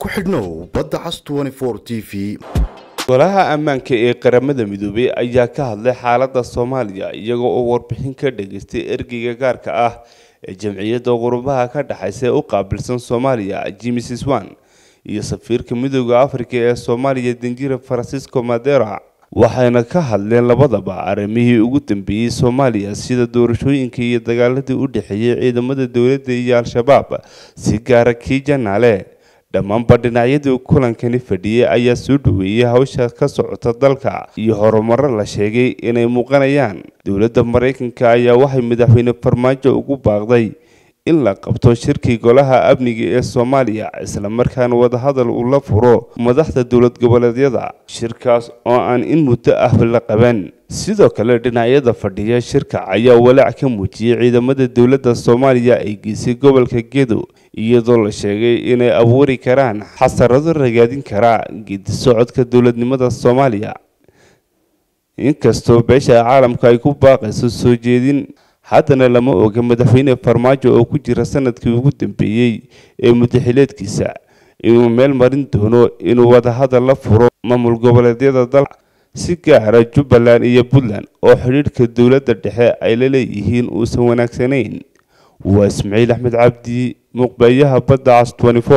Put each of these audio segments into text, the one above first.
ku xidhnow badda cas t v golaha ammaanka ee qaramada midoobay ayaa ka hadlay xaalada soomaaliya iyagoo oo warbixin ka dhageystay ergeyga gaarka ah ee jamciyadda qurubaha ka dhexaysa ee u qaabilsan soomaaliya jimis swan iyo safiirka midooda afrika ee soomaaliya danjira francisco madera waxayna ka hadleen labadaba arrimihii ugu dambeeyey soomaaliya sida doorashooyinka iyo dagaaladii u dhexeeyay ciidamada dowladda iyo al-shabaab si gaara kii janaale dhammaanba dhinacyadii kulankani fadhiyay ayaa soo dhaweeyay hawsha ka socota dalka iyo horumaro la sheegay inay muuqanayaan dowladda maraykanka ayaa waxay madaxweyne farmaajo ugu baaqday in la qabto shirkii golaha amniga ee soomaaliya islamarkaana wadahadal uu la furo madaxda dowlad goboleedyada shirkaas oo aan in muddo ah la qaban sidoo kale dhinacyada fadhiya shirka ayaa walaac ka muujiyey ciidamada dowladda soomaaliya ay geysay gobolka gedo iyadoo la sheegay inay abuuri karaan xasarado ragaadin kara geedi socodka dowladnimada soomaaliya inkastoo beesha caalamka ay ku baaqayso soo jeedin haddana lama oga madaxweyne farmaajo oo ku jira sanadkii ugu dambeeyey ee mudaxileedkiisa inuu meel marin doono inuu wadahadal la furo maamul goboleedyada dalka si gaara jubbaland iyo puntland oo xidhiidhka dowladda dhexe ay la leeyihiin uusan wanaagsanayn waa ismaciil axmed cabdi muqbeeyaha badda cas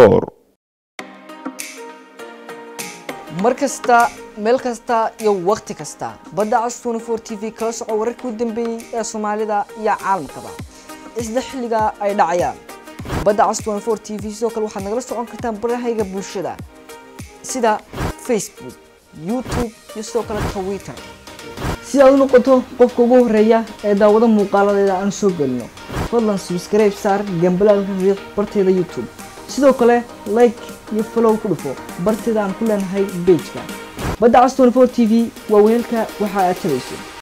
mar kasta meel kasta iyo wakhti kasta badda cas t v kala soco wararkii u dambeeyey ee soomaalida iyo caalamkaba isla xilliga ay dhacayaan badda cas t v sidoo kale waxaad nagala socon kartaan barahayga bulshada sida facebook youtube iyo sidoo kale twitter si aad u noqoto qofka ugu horeeya ee daawado muuqaaladeeda aan soo gelino fadlan subscribe saar gambalaalka riiq barteeda youtube sidoo kale like iyo follow ku dhufo barteeda aan ku leenahay bejka badda cas t v waa weelka waxa aad tabayso